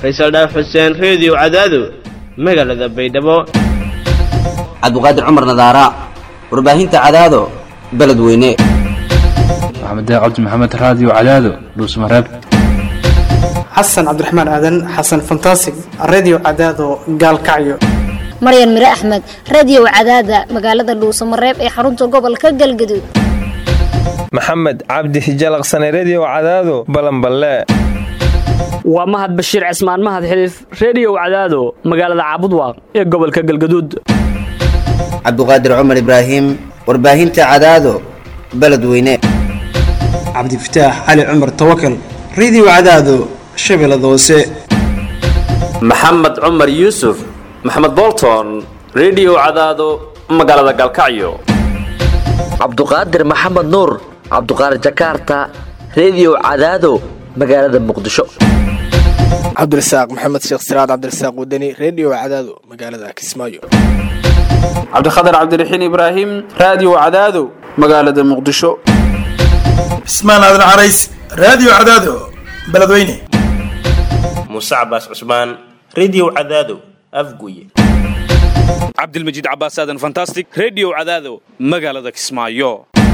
faysal dhaaf xuseen reediyo cadaado magaalada baydhabo cabdiqaadir cumar nadaara warbaahinta cadaado beledweyne maxamed cabdi maxamed raadiyo cadaado dhuusmareeb xasan cabdiraxmaan aadan xasan fantasig redio cadaado gaalkacyo maryan mire axmed radiyow cadaada magaalada dhuusamareeb ee xarunta gobolka galgaduud maxamed cabdi hijalaqsane rediyow cadaado balanballe waa mahad bashiir cismaan mahad xiliif rediyow cadaado magaalada caabudwaaq ee gobolka galgaduud cabdiqaadir cumar ibraahim warbaahinta cadaado beledweyne cabdifataax cali cumar tawakal redio cadaado shabeellada hoose maxamed cumar yuusuf maxamed bolton rediyow cadaado magaalada galkacyo cabduqaadir maxamed nuur cabduqaadir jakarta rediyow cadaado magaalada muqdisho cabdirasaaq maxamed sheekh siraad cabdirasaaq wadani rediyo cadaado magaalada kismaayo cabdikhatar cabdiraxiin ibraahim raadiyo cadaado magaalada muqdisho cismaan aadan carays raadiyo cadaado beledweyne muuse cabaas cusmaan rediyo cadaado afguye cabdilmajiid cabaas aadan fantastic rediyo cadaado magaalada kismaayo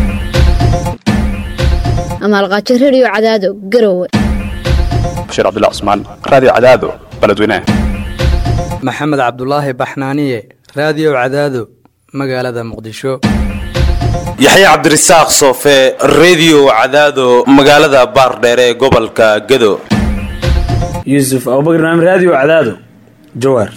amaalqaajo rediyo cadaado garowe bashiir cabdullah cusmaan raadiyo cadaado beledweyne maxamed cabdulaahi baxnaaniye raadiyo cadaado magaalada muqdisho yaxye cabdirasaaq soofe rediyo cadaado magaalada baardheere ee gobolka gado yuusuf abubakar naam raadiyo cadaado jawaar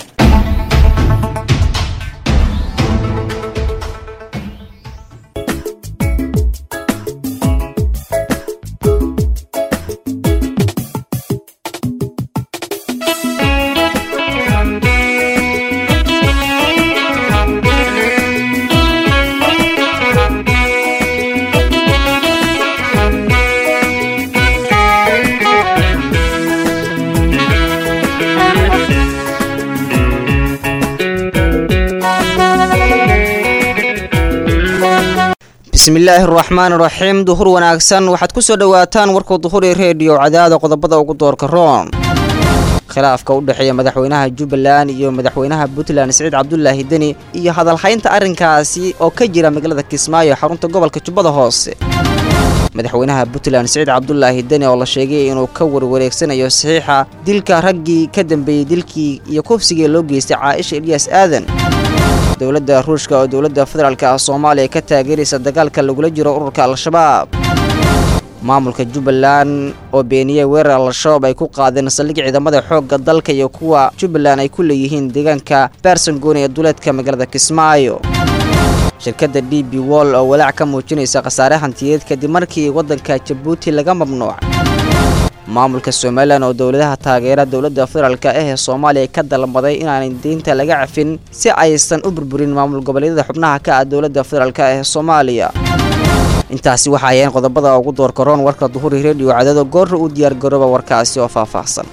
bismillaahi araxmaan iraxiim duhur wanaagsan waxaad ku soo dhowaataan warka duhur ee reediyo cadaada qodobada ugu doorka roon khilaafka u dhexeeya madaxweynaha jubbaland iyo madaxweynaha puntland siciid cabdulaahi deni iyo hadalhaynta arrinkaasi oo ka jira magaalada kismaayo xarunta gobolka jubbada hoose madaxweynaha puntland siciid cabdulaahi deni oo la sheegay inuu ka warwareegsanayo saxiixa dilka raggii ka dambeeyey dilkii iyo kufsigii loo geystay caaisha eliyas aadan dowladda ruushka oo dowladda federaalk ah soomaaliya ka taageeraysa dagaalka lagula jiro ururka al-shabaab maamulka jubbaland oo beeniyey weerar al-shabaab ay ku qaadeen saldhig ciidamada xoogga dalka iyo kuwa jubbaland ay ku leeyihiin deegaanka baarsangoon ee duleedka magaalada kismaayo shirkadda d b wall oo walaac ka muujinaysa khasaare hantiyeed kadib markii waddanka jabuuti laga mamnuucay maamulka somalilan oo dowladaha taageera dowladda federaalk ah ee soomaaliya ka dalbaday inaanay deynta laga cafin si aysan u burburin maamul goboleedyada xubnaha ka ah dowladda federaalk ah ee soomaaliya intaasi waxa ayeen qodobada ugu doorka roon warka duhuri rediyo cadaado goorra u diyaargarooba warkaasi oo faahfaahsan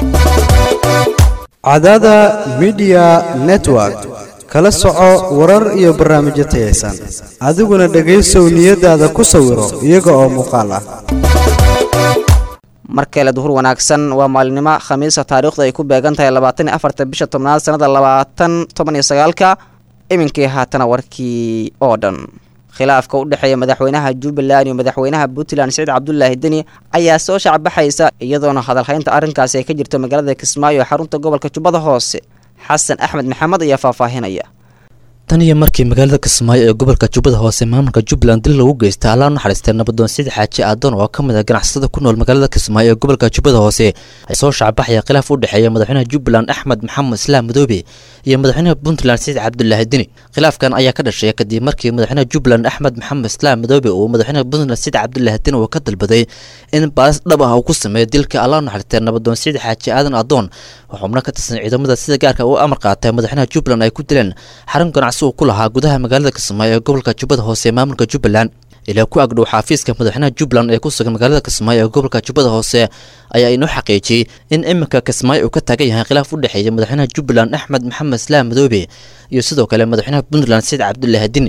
cadaada midiya network kala soco warar iyo barnaamijyo tayaysan adiguna dhegaysow niyadaada ku sawiro iyaga oo muuqaal ah mar kale duhur wanaagsan waa maalinimo khamiisa taariikhdu ay ku beegan tahay labaatan iyo afarta bisha tobnaad sanada labaatan toban iyo sagaalka iminkii haatana warkii oo dhan khilaafka u dhexeeya madaxweynaha jubbaland iyo madaxweynaha puntland siciid cabdulaahi deni ayaa soo shacbaxaysa iyadoona hadalhaynta arrinkaasi ay ka jirto magaalada kismaayo ee xarunta gobolka jubbada hoose xasan axmed maxamed ayaa faahfaahinaya tan iyo markii magaalada kismaayo ee gobolka jubbada hoose maamulka jubbaland dil lagu geystay allaa naxariistay nabadoon sidi xaaji aadoon oo ka mid ah ganacsatada ku nool magaalada kismaayo ee gobolka jubbada hoose ay soo shacbaxaya khilaaf u dhexeeya madaxweynaha jubbaland axmed maxamed islaam madoobe iyo madaxweynaha puntland siciid cabdulaahi deni khilaafkan ayaa ka dhashay kadib markii madaxweynaha jubbaland axmed maxamed islaam madoobe uu madaxweynaha puntland siciid cabdulaahi deni uu ka dalbaday in baaris dhab ah uu ku sameeyo dilka allaa naxariistay nabadoon sidi xaaji aadan aadoon oo xubno ka tirsan ciidamada sida gaarka u amar qaatay madaxweynaha jubbaland ay ku dileen xarun ganacsi uu ku lahaa gudaha magaalada kismaayo ee gobolka jubbada hoose ee maamulka jubbaland ilaa ku agdhow xaafiiska madaxweynaha jubbaland ee ku sugan magaalada kismaayo ee gobolka jubbada hoose ayaa inoo xaqiijiyey in iminka kismaayo uu ka taagan yahay khilaaf u dhexeeya madaxweynaha jubbaland axmed maxamed islaam madoobe iyo sidoo kale madaxweynaha puntland saciid cabdulaahi dini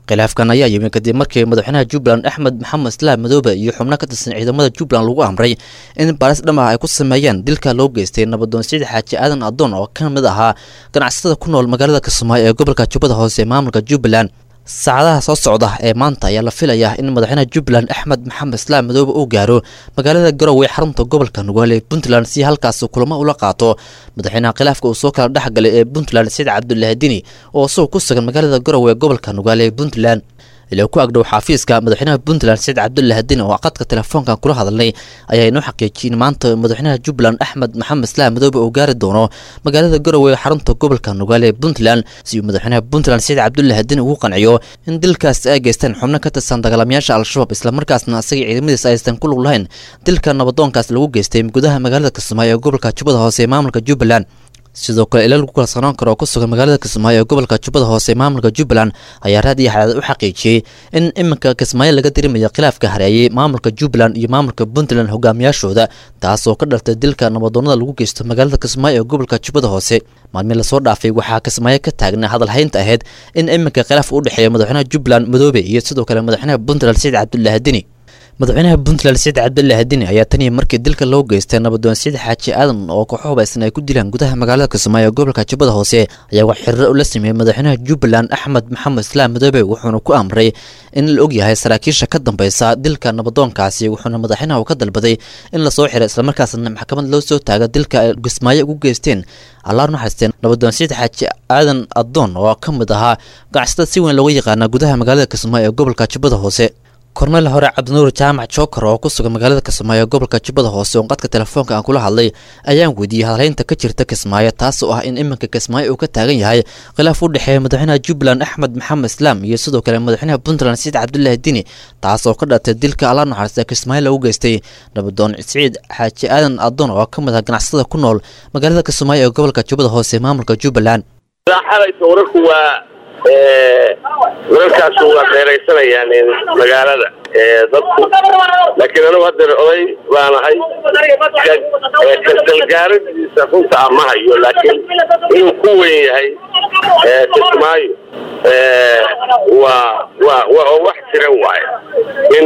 khilaafkan ayaa yimi kadib markii madaxweynaha jubbaland axmed maxamed islaam madoobe iyo xubno ka tirsan ciidamada jubbaland lagu amray in baaris dhamaha ay ku sameeyaan dilka loo geystay nabadoon siciid xaaji aadan adoon oo ka mid ahaa ganacsatada ku nool magaalada kismaayo ee gobolka jubbada hoose ee maamulka jubbaland saacadaha soo socda ee maanta ayaa la filayaa in madaxweynaha jubbaland axmed maxamed islaam madoobe uu gaaro magaalada garowe xarunta gobolka nugaale ee puntland si halkaas kulamo ula qaato madaxweynaha khilaafka uu soo kala dhexgalay ee puntland saciid cabdulaahi dini oo isagoo ku sugan magaalada garowe ee gobolka nugaale ee puntland ilaa ku agdhow xafiiska madaxweynaha puntland saciid cabdulaahi dini oo qadka telefoonkan kula hadalnay ayaa inoo xaqiijiyeen maanta madaxweynaha jubbaland axmed maxamed islaam madoobe uu gaari doono magaalada garowe ee xarunta gobolka nugaale ee puntland si uu madaxweynaha puntland saciid cabdulaahi dini ugu qanciyo in dilkaas ay geysteen xubno ka tirsan dagaalamayaasha al-shabaab islamarkaasna asaga ciidamadiisa aysan ku lug lahayn dilka nabadoonkaas lagu geystay gudaha magaalada kismaayo ee gobolka jubbada hoose ee maamulka jubbaland sidoo kale ilaa lagu kalsoonaan karo oo ku sugan magaalada kismaayo ee gobolka jubbada hoose ee maamulka jubbaland ayaa raad iyo xadaad u xaqiijiyey in iminka kismaayo laga dirimayo khilaafka hareeyey maamulka jubbaland iyo maamulka puntland hogaamiyaashooda taas oo ka dhaltay dilka nabadoonada lagu geysto magaalada kismaayo ee gobolka jubbada hoose maalmii lasoo dhaafay waxaa kismaayo ka taagnaa hadalhaynta ahayd in iminka khilaaf u dhexeeya madaxweynaha jubbaland madoobe iyo sidoo kale madaxweynaha puntland saciid cabdulaahi dini madaxweynaha puntland saciid cabdulaahi dini ayaa tan iyo markii dilka loo geystay nabadoon saciid xaaji aadan oo kooxo hubaysan ay ku dilaan gudaha magaalada kismaayo ee gobolka jubbada hoose ayaa wax xiriiro ula sameeyey madaxweynaha jubbaland axmed maxamed islaam madoobe wuxuuna ku amray in la ogyahay saraakiisha ka dambeysa dilka nabadoonkaasi wuxuuna madaxweynaha uu ka dalbaday in lasoo xiray islamarkaasna maxkamad loo soo taaga dilka ay kismaayo ugu geysteen allaar naxariisteen nabadoon saciid xaaji aadan adoon oo ka mid ahaa ganacsatada si weyn looga yaqaana gudaha magaalada kismaayo ee gobolka jubbada hoose korneyl hore cabdinuur jaamac jookar oo ku sugan magaalada kismaayo gobolka jubbada hoose oo qadka telefoonka aan kula hadlay ayaan weydiiyey hadalhaynta ka jirta kismaayo taas oo ah in iminka kismaayo uu ka taagan yahay khilaaf u dhexeeya madaxweynaha jubbaland axmed maxamed islaam iyo sidoo kale madaxweynaha puntland saciid cabdulaahi dini taas oo ka dhalatay dilka alla naxariista kismaayo lagu geystay nabadoon siciid xaaji aadan adoon oo ka mid ah ganacsatada ku nool magaalada kismaayo ee gobolka jubbada hoose ee maamulka jubbaland wararkaas waa dheeraysanayaan magaalada dadku laakiin anigu haddeer oday baanahay kasdalgaaradiisa runta a ma hayo laakiin inuu ku weyn yahay kismaayo waa waa waa wax jiran waaye in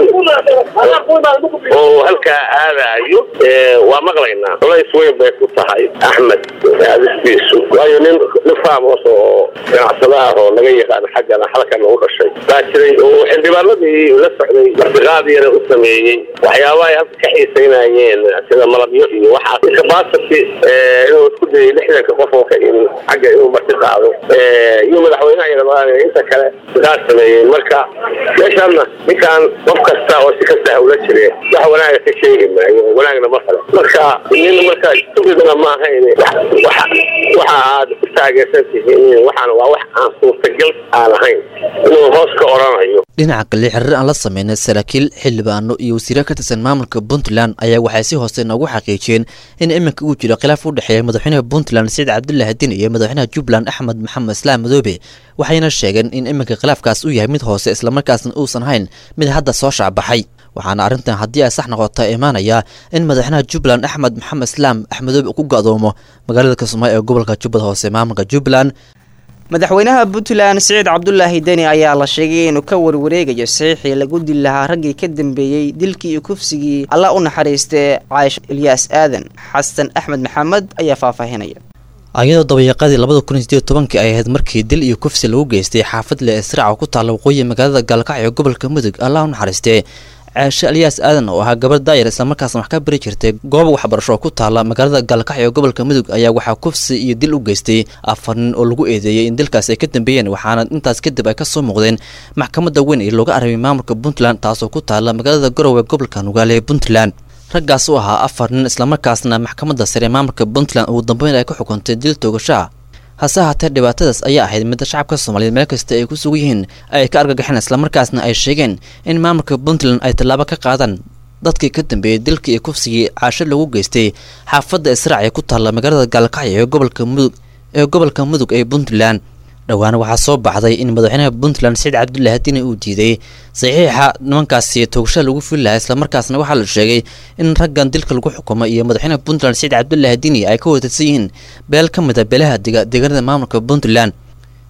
oo halkaa aadaayo waa maqlaynaa culays weyn bay ku tahay axmed adistiisu waayo nin nin faamos oo ganacsada ah oo laga yaqaano xaggana halkan u dhashay baa jiray oo xildhibaanadii la socday martiqaadiyana u sameeyey waxyaabaha ay halka ka xiisaynayeen sida malabyo iyo waxaas capacity inuu isku dayay lixdanka qof oo ka imi xagga inuu marti qaado iyo madaxweynaha iyo inta kale sidaas sameeyeen marka meeshaanna ninkaan qof kasta oo si kasta hawla jire wax wanaaga ka sheegi maayo wanaagna ma kale marka nin marka stupidna ma ahayn waxa waxa aad ku taageersan tihiin waxaana waa wax aan suurtagal aan ahayn inuu hoos ka oranayo dhinaca kale xiriir aan la sameynay saraakiil xildhibaano iyo wasiiro ka tirsan maamulka puntland ayaa waxay si hoose noogu xaqiijiyeen in iminka uu jiro khilaaf u dhexeeya madaxweynaha puntland saciid cabdulaahi din iyo madaxweynaha jubbaland axmed maxamed islaam madoobe waxayna sheegeen in iminka khilaafkaas uu yahay mid hoose islamarkaasna uusan ahayn mid hadda soo shaacbaxay waxaana arrintan haddii ay sax noqota imaanaya in madaxweynaha jubbaland axmed maxamed islaam axmedoobe ku ga-doomo magaalada kismaayo ee gobolka jubbada hoose maamulka jubbaland madaxweynaha puntland siciid cabdulaahi deni ayaa la sheegay inuu ka warwareegayo saxiixii lagu dili lahaa raggii ka dambeeyey dilkii iyo kufsigii alla u naxariistee caaisha ilyaas aadan xasan axmed maxamed ayaa faahfaahinaya ayadoo dabayaqadii labada kun iyo sideed tobankii ay ahayd markii dil iyo kufsi lagu geystay xaafad le israac oo ku taalla waqooyi magaalada gaalkacyo gobolka mudug allah u naxariistee caashe alyaas aadan oo ahaa gabar daayar islamarkaasna wax ka bari jirtay goob waxbarasho oo ku taala magaalada gaalkacyo ee gobolka mudug ayaa waxaa kufsi iyo dil u geystay afar nin oo lagu eedeeyey in dilkaas ay ka dambeeyeen waxaana intaas kadib ay kasoo muuqdeen maxkamadda weyn ee looga arabay maamulka puntland taasoo ku taala magaalada garowe gobolka nugaale ee puntland raggaas u ahaa afar nin islamarkaasna maxkamadda sare maamulka puntland ugu dambeyn ay ku xukuntay dil toogashaa hase ahaatee dhibaatadaas ayaa ahayd midda shacabka soomaaliyeed meel kasta ay ku sugan yihiin ay ka argagaxeen islamarkaasna ay sheegeen in maamulka puntland ay tallaabo ka qaadaan dadkii ka dambeeyey dilkii iyo kufsigii caasho lagu geystay xaafadda israac ee ku taalla magaalada gaalkacyo ee gobolka mudug ee gobolka mudug ee puntland dhowaana waxaa soo baxday in madaxweynaha puntland saciid cabdulaahi dini uu diiday saxiixa nimankaasi toogasha lagu fuli lahaa islamarkaasna waxaa la sheegay in raggan dilka lagu xukumay iyo madaxweynaha puntland saciid cabdulaahi dini ay ka watarsan yihiin beel ka mid a beelaha dega deegaanada maamulka puntland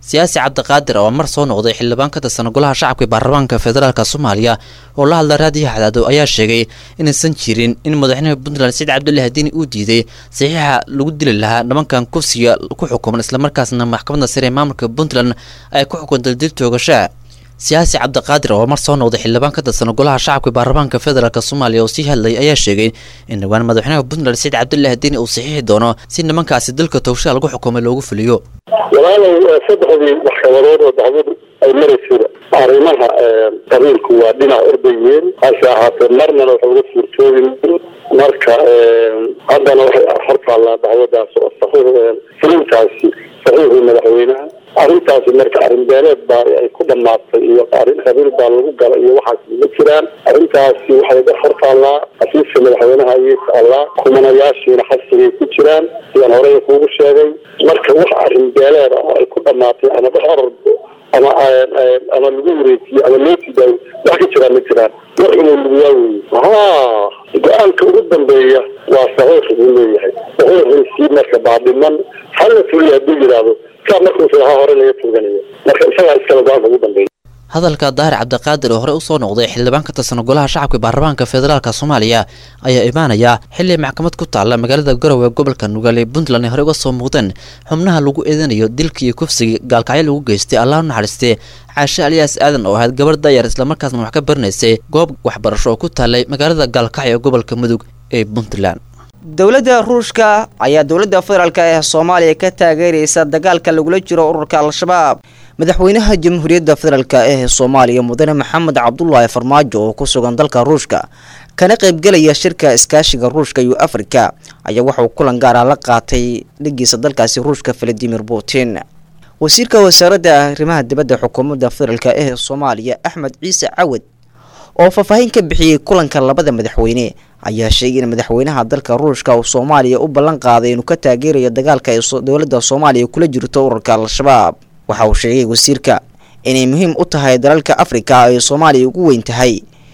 siyaasi cabdiqaadir oo mar soo noqday xildhibaan ka tirsan golaha shacabka ee baarlamaanka federaalk soomaaliya oo la hadla raadiyo xadaado ayaa sheegay inaysan jirin in madaxweynaha puntland saciid cabdullahi diini uu diiday saxiixa lagu dili lahaa nimankan kufsiga ku xukuman islamarkaasna maxkamadda sare ee maamulka puntland ay ku xukuntay dil toogasha siyaasi cabdiqaadir oo mar soo noqday xildhibaan ka tirsan golaha shacabka baarlamaanka federaalk soomaaliya oo sii hadlayay ayaa sheegay in dhowaan madaxweynaha puntland saciid cabdullahi diini uu saxiixi doono si nimankaasi dalka toogshaha lagu xukumay loogu fuliyo walaalow saddexdii maxkamadood oo dacwadu ay maraysayba arrimaha qabiilku waa dhinac ordayeen hase ahaatee marnana waxa uga suurtoobi marka haddana waxay hortaallaa dacwadaas oo saxiix fulintaasi saxiixii madaxweynaha arrintaasi marka arrin beeleed baa ay ku dhamaatay iyo arrin qabiil baa lagu gala iyo waxaas ma jiraan arrintaasi waxay ga hortaallaa xafiiska madaxweynaha ayay taallaa kumanayaashiina xasigay ku jiraan sidaan horey kuugu sheegay marka wax arrin beeleed ah oo ay ku dhamaatay ama dhex orordo ama ama lagu wareejiyo ama loo tidaayo wax ka jiraan ma jiraan wax inuu luguyaa weeye ha go-aanka ugu dambeeya waa saxiix buu leeyahay saxiixiisii marka baa dhiman hala fuliya hadduu yidhaahdo saa markuusa ha hore laga tuuganayo marka isagaa iskale go-aanka ugu dambeeya hadalka daahir cabdiqaadir oo horey usoo noqday xildhibaan ka tirsan golaha shacabka baarlamaanka federaalk soomaaliya ayaa imaanaya xili maxkamad ku taalla magaalada garowe gobolka nugaal ee puntland ay horey uga soo muuqdeen xubnaha lagu eedanayo dilka iyo kufsiga gaalkacyo lagu geystay allah u naxariistee caashe aliyaas aadan oo ahayd gabar dayar islamarkaasna wax ka baranaysay goob waxbarasho oo ku taallay magaalada gaalkacyo ee gobolka mudug ee puntland dowladda ruushka ayaa dowladda federaalk ee soomaaliya ka taageeraysa dagaalka lagula jiro ururka al-shabaab madaxweynaha jamhuuriyadda federaalk ee soomaaliya mudane maxamed cabdulaahi farmaajo oo ku sugan dalka ruushka kana qaybgelaya shirka iskaashiga ruushka iyo afrika ayaa waxauu kulan gaara la qaatay dhigiisa dalkaasi ruushka valadimir putin wasiirka wasaaradda arrimaha dibadda xukuumadda federaalk ee soomaaliya axmed ciise cawad oo faahfaahin ka bixiyey kulanka labada madaxweyne ayaa sheegay in madaxweynaha dalka ruushka uu soomaaliya u ballan qaaday inuu ka taageerayo dagaalka ay dowladda soomaaliya kula jirto ururka al-shabaab waxa uu sheegay wasiirka inay muhiim u tahay dalalka afrika ay soomaaliya ugu weyn tahay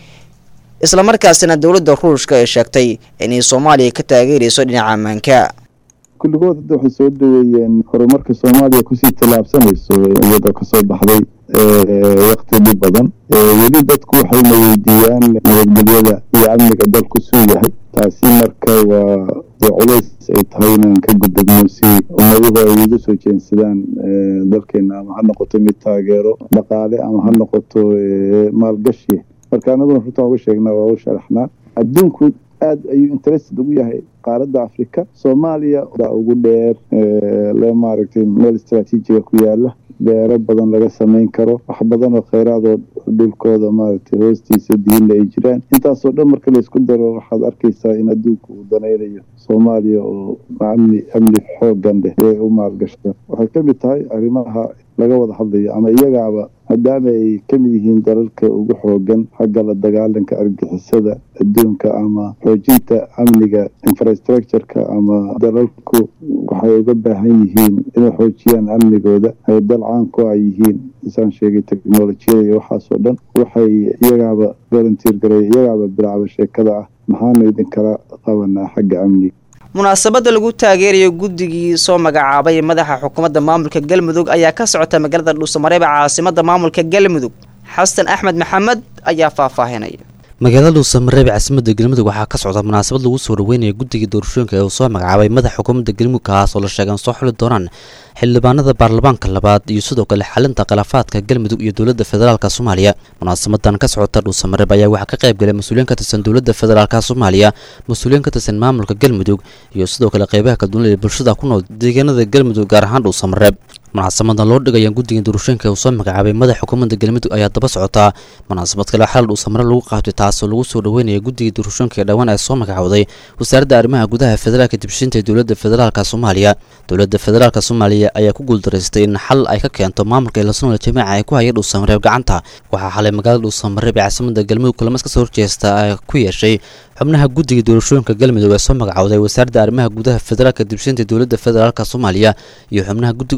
islamarkaasina dowladda ruushka ay sheegtay inay soomaaliya ka taageerayso dhinaca ammaanka kulligood hadda waxay soo dhaweeyeen horumarka soomaaliya kusii tallaabsanayso iyadoo kasoo baxday wakti dhib badan weli dadku waxayna weydiiyaan nabadgelyada iyo amniga dalku suu yahay taasi marka waa dee culays ay tahay inaan ka gudubno si ummaduhu ay uga soo jeensadaan dalkeena ama ha noqoto mid taageero dhaqaale ama ha noqoto maalgashi marka anaguna runtaan uga sheegnaa waa u sharaxnaa adduunku aad ayuu interested ugu yahay qaaradda afrika soomaaliya baa ugu dheer le maaragtay meel istraatiijiga ku yaala beero badan laga samayn karo wax badan oo kheyraadoo dhulkooda maaragtay hoostiisa diinla ay jiraan intaasoo dhan marka laysku daro waxaad arkaysaa in adduunka uu danaynayo soomaaliya oo amni amni xoogan leh ee u maalgashada waxay ka mid tahay arrimaha laga wada hadlayo ama iyagaaba maadaama ay ka mid yihiin dalalka ugu xoogan xagga la dagaalanka argixisada adduunka ama xoojinta amniga infrastructureka ama dalalku waxay uga baahan yihiin inay xoojiyaan amnigooda ay dal caanku ay yihiin isaan sheegay technolojiyada iyo waxaasoo dhan waxay iyagaaba volunteer gareey iyagaaba bilaacba sheekada ah maxaanu idinkala qabanaa xagga amniga munaasabadda lagu taageerayo guddigii soo magacaabay madaxa xukuumadda maamulka galmudug ayaa ka socota magaalada dhuusamareeb caasimada maamulka galmudug xasan axmed maxamed ayaa faahfaahinaya magaalada dhuusamareeb caasimadda galmudug waxaa ka socda munaasabad lagu soo dhaweynaya guddiga doorashooyinka ee uu soo magacaabay madaxa xukuumadda galmudug kaas oo la sheegay in soo xuli doonaan xildhibaanada baarlamaanka labaad iyo sidoo kale xalinta khilaafaadka galmudug iyo dowladda federaalk soomaaliya munaasabadan ka socota dhuusamareeb ayaa waxaa ka qayb galay mas-uuliyiin ka tirsan dowladda federaalk soomaaliya mas-uuliyiin ka tirsan maamulka galmudug iyo sidoo kale qeybaha kalduunida ee bulshada ku nool deegaanada galmudug gaar ahaan dhuusamareeb munaasabadan loo dhigaya guddiga doorashooyinka uu soo magacaabay madaxa xukuumadda galmudug ayaa daba socotaa munaasabad kale xal dhuusamare lagu qaatay taasoo lagu soo dhaweynaya guddiga doorashooyinka ee dhowaan ee soo magacowday wasaaradda arrimaha gudaha federaalka dibshinta ee dowladda federaalk soomaaliya dowladda federaalk soomaaliya ayaa ku guuldareystay in xal ay ka keento maamulka eelasoonal jamiica ee ku haya dhuusamareeb gacanta waxaa xalay magaalada dhuusamareeb ee caasimada galmudug kulamas kasoo horjeesta ay ku yeeshay xubnaha guddiga doorashooyinka galmudug ee soo magacowday wasaaradda arrimaha gudaha federaalka dibshinta ee dowladda federaalk soomaaliya iyo xubnaha guddiga u magacaabay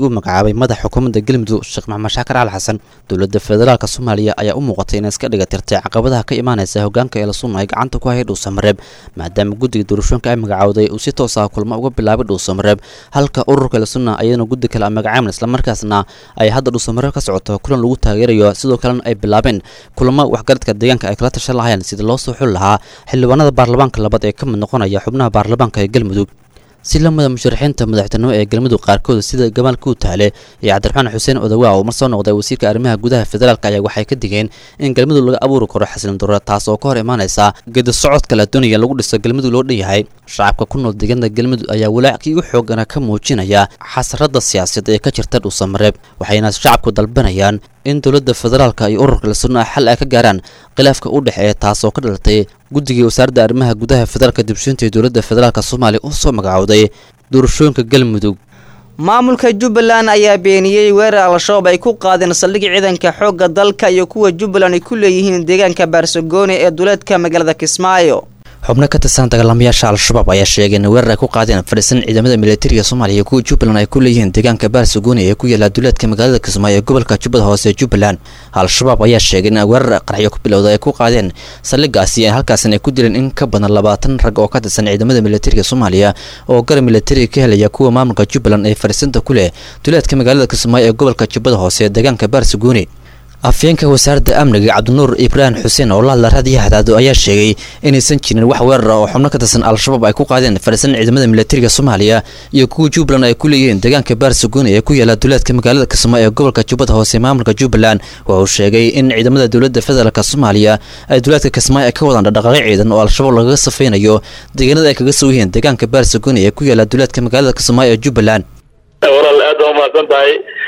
magacaabay madax xukuumadda galmudug sheekh maxamed shaakar cali xasan dowladda federaalk soomaaliya ayaa u muuqatay inay iska dhiga tirtay caqabadaha ka imaanaysa hogaanka eelasunna ay gacanta ku hayay dhuusamareeb maadaama guddiga doorashooyinka ay magacowday uu si toos ah kulmo uga bilaabay dhuusamareeb halka ururka eelasunna ayadana guddi kale magacaaban islamarkaasna ay hadda dhuusamareeb ka socoto kulan lagu taageerayo sidoo kalena ay bilaabeen kulamo waxgaradka deegaanka ay kala tashan lahayeen sidii loo soo xuli lahaa xildhibaanada baarlamaanka labaad ee ka mid noqonaya xubnaha baarlamaanka ee galmudug si lamida musharaxiinta madaxtinimo ee galmudug qaarkood sida gamaal kuutaale iyo cabdiraxmaan xuseen odawaa oo mar soo noqday wasiirka arrimaha gudaha federaalk ayaa waxay ka digeen in galmudug laga abuuri karo xasilin darro taas oo ka hor imaanaysa gedi socodka la doonaya lagu dhiso galmudug loo dhan yahay shacabka ku nool deegaanada galmudug ayaa walaackii u xoogana ka muujinaya xasarada siyaasadeed ee ka jirta dhuusamareeb waxayna shacabku dalbanayaan in dowladda federaalka iyo ururka lasuna xal ay ka gaaraan khilaafka u dhexeeya taas oo ka dhalatay guddigii wasaaradda arrimaha gudaha federaalka dibshiinta ee dowladda federaalk soomaaliya u soo magacowday doorashooyinka galmudug maamulka jubbaland ayaa beeniyey weerar al-shabaab ay ku qaadeen saldhig ciidanka xoogga dalka iyo kuwa jubbaland ay ku leeyihiin deegaanka baarsagooni ee duleedka magaalada kismaayo xubno ka tirsan dagaalamayaasha al-shabaab ayaa sheegay in weerar ay ku qaadeen fadhisan ciidamada militariga soomaaliya iyo kuwa jubbaland ay ku leeyihiin deegaanka baarsagooni ee ku yaala duleedka magaalada kismaayo ee gobolka jubbada hoose ee jubbaland al-shabaab ayaa sheegay in weerar qaraxyo ku bilowda ay ku qaadeen saldhigaasi halkaasina ay ku dileen in ka badan labaatan rag oo ka tirsan ciidamada militariga soomaaliya oo garab militariga ka helaya kuwa maamulka jubbaland ee fadhiisanta ku leh duleedka magaalada kismaayo ee gobolka jubbada hoose ee deegaanka baarsagooni afyeenka wasaaradda amniga cabdinuur ibraahim xuseen oo la hadla raadiyaha hadaado ayaa sheegay inaysan jirin wax weerar ah oo xubno ka tirsan al-shabaab ay ku qaadeen fadhisan ciidamada militariga soomaaliya iyo kuwa jubbaland ay ku leeyihiin deegaanka baarsagooni ee ku yaala duleedka magaalada kismaayo ee gobolka jubbada hoose maamulka jubbaland waxa uu sheegay in ciidamada dowladda federaalk soomaaliya ay duleedka kismaayo ay ka wadaan dhaqdhaqaaqyo ciidan oo al-shabaab lagaga safaynayo deegaanada ay kaga soo yihiin deegaanka baarsagooni ee ku yaala duleedka magaalada kismaayo ee jubbaland walaal aad baa umahadsan tahay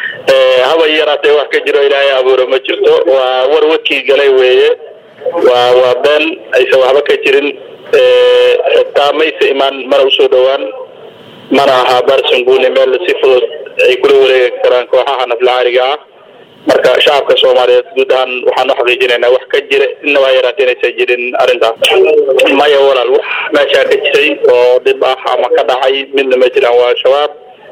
haba yaraatee wax ka jiro ilaahay abuure ma jirto waa war wadkii galay weeye waa waa been aysan waxba ka jirin taa maysa imaan mana usoo dhowaan mana aha barsanguni meel si fudud ay kula wareegi karaan kooxaha naflacaariga ah marka shacabka soomaaliyeed guud ahaan waxaan u xaqiijinaynaa wax ka jira inaba yaraatee inaysan jirin arrintaas maya walaal wax meeshaa ka jiray oo dhib ah ama ka dhacay midna ma jiraan waa shabaab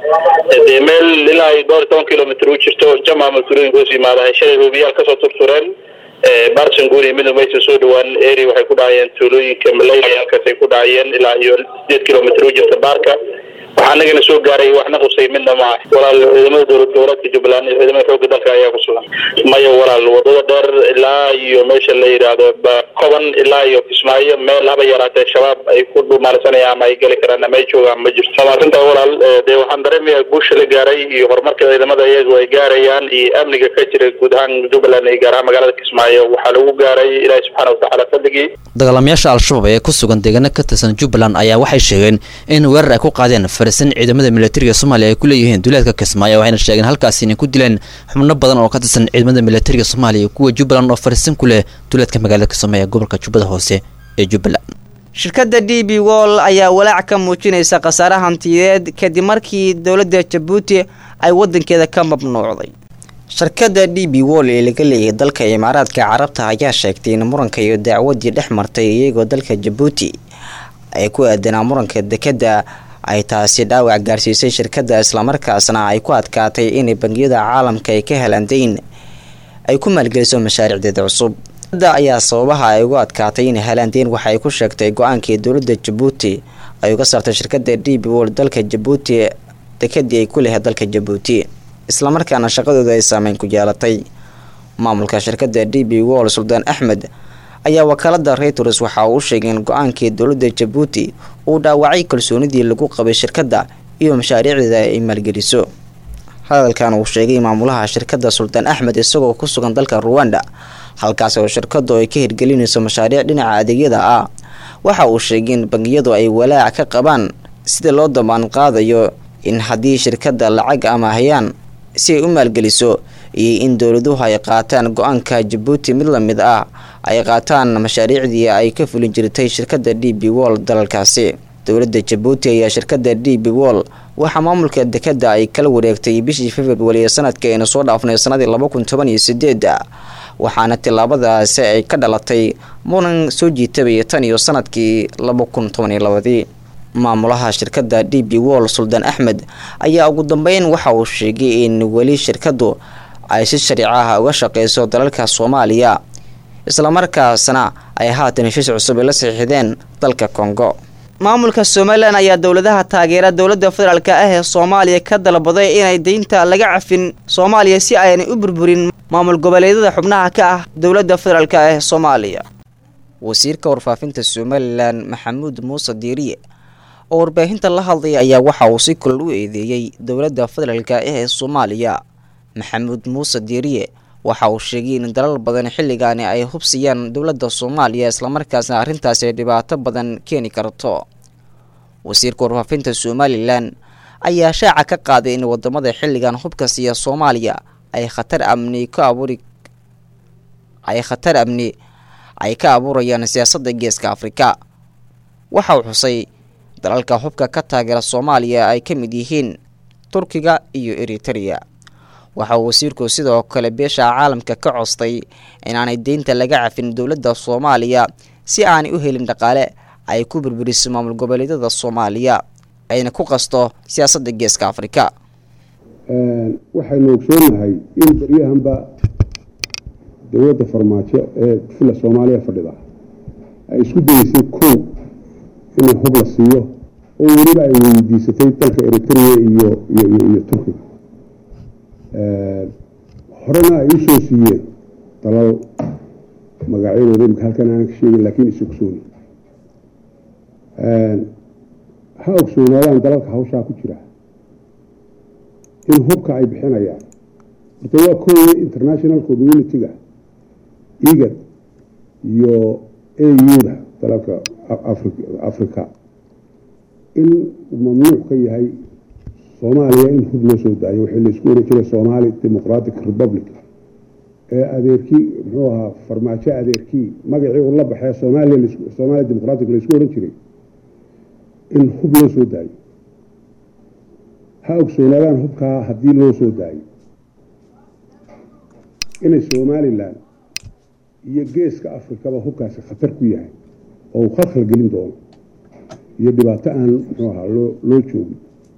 dee meel ilaa ay dhowr iyo toban kilomitr u jirto jama mas-uuliyinka hoos yimaada shalay hoobiyaal kasoo turtureen barsanguni midna maysa soo dhawaan eri waxay ku dhacayeen tuulooyinka malaylia halkaasay ku dhacayeen ilaa iyo sideed kilomitr u jirta baarka waxaa anagana soo gaaray waxna qusay midna maaha walaal ciidamada dowlad goboleedka jubbaland iyo ciidamada xoogga dalka ayaa ku sugan maya walaal wadada dheer ilaa iyo meesha la yidhaahdo koban ilaa iyo kismaayo meel haba yaraatee shabaab ay ku dhumaarsanayaan ama ay geli karaan ama ay joogaan ma jirto maasinta walaal dee waxaan dareemayaa guusha la gaaray iyo horumarka ciidamada iyagu ay gaarayaan iyo amniga ka jira guud ahaan jubbaland iyo gaar ahaan magaalada kismaayo waxaa lagu gaaray ilaahi subxaana watacaala fadligii dagaalamayaasha al-shabaab ee ku sugan deegaano ka tirsan jubbaland ayaa waxay sheegeen in weerar ay ku qaadeen farisan ciidamada militariga soomaaliya ay ku leeyihiin duleedka kismaayo waxayna sheegeen halkaasi inay ku dileen xubno badan oo ka tirsan ciidamada militariga soomaaliya iyo kuwa jubbaland oo farisan ku leh duleedka magaalada kismaayo ee gobolka jubbada hoose ee jubbaland shirkadda d b wall ayaa walaac ka muujinaysa khasaare hantiyeed kadib markii dowladda jabuuti ay wadankeeda ka mamnuucday shirkadda d b wall ee laga leeyahay dalka imaaraadka carabta ayaa sheegtay in muranka iyo dacwadii dhex martay iyagoo dalka jabuuti ay ku aadanaa muranka dekedda ay taasi dhaawac gaarsiisay shirkadda islamarkaasna ay ku adkaatay inay bangiyada caalamka ay ka helaan dayn ay ku maalgeliso mashaariicdeeda cusub da ayaa sababaha ay ugu adkaatay inay helaan dayn waxa ay ku sheegtay go-aankii dowladda jabuuti ay uga saartay shirkadda d b wall dalka jabuuti dekedii ay ku lehay dalka jabuuti islamarkaana shaqadooda ay saameyn ku yeelatay maamulka shirkadda d b wall suldaan axmed ayaa wakaalada reuters waxa uu sheegay in go-aankii dowladda jabuuti uu dhaawacay kalsoonidii lagu qabay shirkadda iyo mashaariicdeeda ay maalgeliso hadalkan uu sheegay maamulaha shirkadda suldaan axmed isagoo ku sugan dalka ruwanda halkaas oo shirkadu ay ka hirgelinayso mashaariic dhinaca adeegyada ah waxa uu sheegay in bangiyadu ay walaac ka qabaan sida loo dambaan qaadayo in haddii shirkadda lacag amaahayaan si ay u maalgeliso iyo in dowladuhu ay qaataan go-aanka jabuuti mid lamid ah ay qaataan mashaariicdii ay ka fulin jirtay shirkadda d b wall dalalkaasi dowladda jabuuti ayaa shirkadda d b wall waxaa maamulka dekedda ay kala wareegtay bishii februari ee sanadkii aynu soo dhaafnay sanadii laba kun toban iyo sideeda waxaana tillaabadaasi ay ka dhalatay muran soo jiitabay tan iyo sanadkii laba kun toban iyo labadii maamulaha shirkadda d b wall suldaan axmed ayaa ugu dambeyn waxa uu sheegay in weli shirkaddu ay si shariico ah uga shaqeyso dalalka soomaaliya islamarkaasna ay haatan heshiis cusub ay la saxiixdeen dalka kongo maamulka somalilan ayaa dowladaha taageera dowladda federaalk ah ee soomaaliya ka dalbaday inay deynta laga cafin soomaaliya si aanay u burburin maamul goboleedyada xubnaha ka ah dowladda federaalk ah ee soomaaliya wasiirka warfaafinta somalilan maxamuud muuse diiriye oo warbaahinta la hadlaya ayaa waxa uu si kulal u eedeeyey dowladda federaalk ah ee soomaaliya maxamuud muuse diiriye waxa uu sheegay in dalal badan xilligaani ay hubsiyaan dowladda soomaaliya islamarkaasna arrintaasi ay dhibaato badan keeni karto wasiirka warfaafinta somalilan ayaa shaaca ka qaaday in wadamada xilligan hubka siiya soomaaliya ay khatar amni ka abuuri ay khatar amni ay ka abuurayaan siyaasadda geeska afrika waxa uu xusay dalalka hubka ka taageera soomaaliya ay ka mid yihiin turkiga iyo eritereya waxa uu wasiirku sidoo kale beesha caalamka ka costay inaanay deynta laga cafin dowladda soomaaliya si aanay u helin dhaqaale ay ku burburiso maamul goboleedyada soomaaliya ayna ku qasto siyaasadda geeska afrika waxaynu ogsoonahay in baryahanba dowladda farmaajo ee fila soomaaliya fadhida ay isku dayeysay kow inay hub la siiyo oo weliba ay weydiisatay dalka eritrea iyo iyo turkiga horena ay usoo siiyeen dalal magacyadooda imika halkan aanan ka sheegin laakiin is ogsooni ha ogsoonaadaan dalalka hawshaa ku jira in hubka ay bixinayaan horta waa kooye international community-ga igad iyo auda dalalka africa in mamnuuc ka yahay soomaaliya in hub loo soo daayo waxii laisku oran jiray somali democratic republic ee adeerkii muxuu ahaa farmaajo adeerkii magacii uu la baxee somalia somalia democratic laisku oran jiray in hub loo soo daayo ha ogsoonaadaan hubkaa haddii loo soo daayo inay somalilan iyo geeska afrikaba hubkaasi khatar ku yahay oo uu khalkhal gelin doono iyo dhibaato aan muxuu ahaa loo loo joogin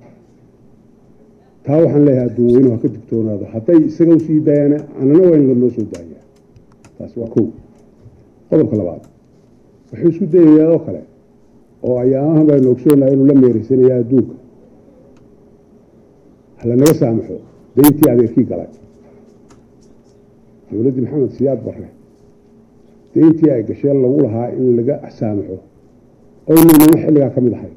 taa waxaan leeyahay adduun ha ka digtoonaado hadday isaga usii daayaan anana waa in lanoo soo daayaa taasi waa kow qodobka labaad wuxuu isku dayayaa oo kale oo ayaamahan baynu ogsoonahay inuu la meereysanaya adduunka halanaga saamaxo dayntii adeerkii galay dowladdii maxamed siyaad barre dayntii ay gasheen lagu lahaa in laga saamaxo oo inanama xilligaa ka mid ahay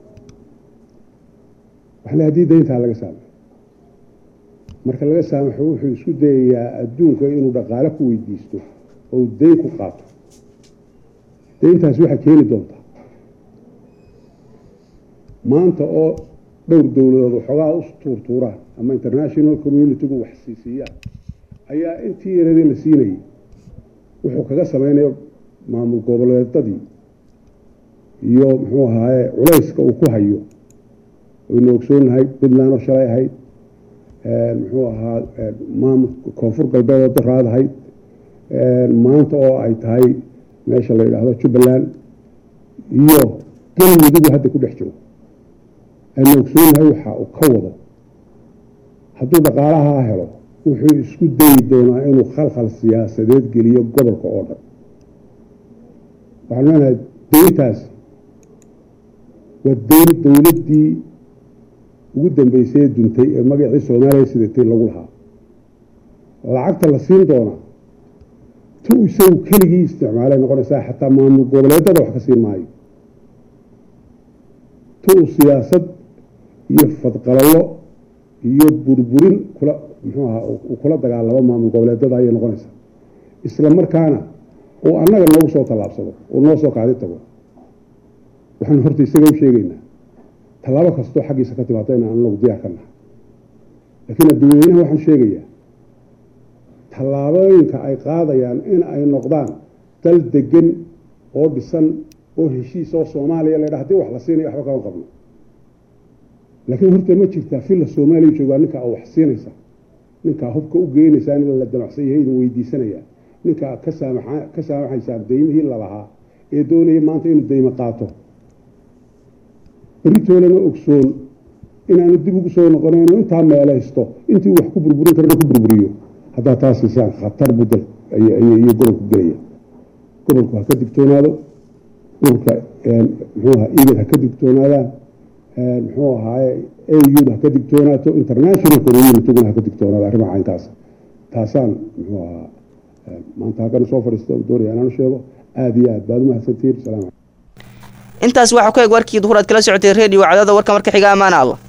waxle haddii dayntaa laga saamaxo marka laga saamaxo wuxuu isku dayayaa adduunka inuu dhaqaale ku weydiisto oo dayn ku qaato dayntaasi waxay keeni doontaa maanta oo dhowr dowladood waxoogaa u tuurtuuraan ama international community-gu wax siisiiyaan ayaa intii yaradii la siinayay wuxuu kaga samaynayo maamul goboleedadii iyo muxuu ahaaye culayska uu ku hayo waynu ogsoonahay puntland oo shalay ahayd muxuu ahaa maamul koonfur galbeed oo daraad ahayd maanta oo ay tahay meesha la yidhaahdo jubbaland iyo galmudugu hadda ku dhex jiro aynu ogsoonahay waxa uu ka wado hadduu dhaqaalahaa helo wuxuu isku dayi doonaa inuu khalkhal siyaasadeed geliyo gobolka oo dhan waxaanu leenahay dayntaasi waa dayn dowladdii ugu dambeysay ee duntay ee magacii soomaaliya sidatay lagu lahaa lacagta la siin doonaa tu isagu keligii isticmaalay noqonaysaa xataa maamul goboleedada wax ka siin maayo tu uu siyaasad iyo fadqalallo iyo burburin kula muxuu ahaa uu kula dagaalamo maamul goboleedada ayay noqonaysaa isla markaana uu annaga noogu soo tallaabsado uu noo soo kaadi tago waxaanu horta isaga u sheegaynaa tallaabo kastoo xaggiisa ka timaado inaan anagu diyaar ka nahay laakiin adduunyeynaha waxaan sheegayaa tallaabooyinka ay qaadayaan in ay noqdaan dal degan oo dhisan oo heshiis oo soomaaliya la ydhaha hadii wax la siinaya waxba kama qabno laakiin horta ma jirtaa filla soomaaliya joogaa ninkaa wax siinaysa ninkaa hubka u geynaysaa in la damacsan yahay idin weydiisanaya ninkaa ka saamaxa ka saamaxaysaan daymihii lalahaa ee doonaya maanta inuu daymo qaato beritoolana ogsoon inaanu dib ugu soo noqonayno intaa meelaysto intii uu wax ku burburin karana ku burburiyo haddaa taas siisaan khatar budal iyo gobolku gelaya gobolku ha ka digtoonaado ururka muxuu ahaa igad ha ka digtoonaadaan muxuu ahaaye aud ha ka digtoonaato international communityguna ha ka digtoonaado arrimaha caynkaas taasaan muxuu ahaa maanta halkan soo fadhiista doonaya inaan sheego aada iyo aad baad umahadsantihiin salaam intaas waxaa ku eg warkii duhur aad kala socotay redio cadaada warka marka xiga amaana allah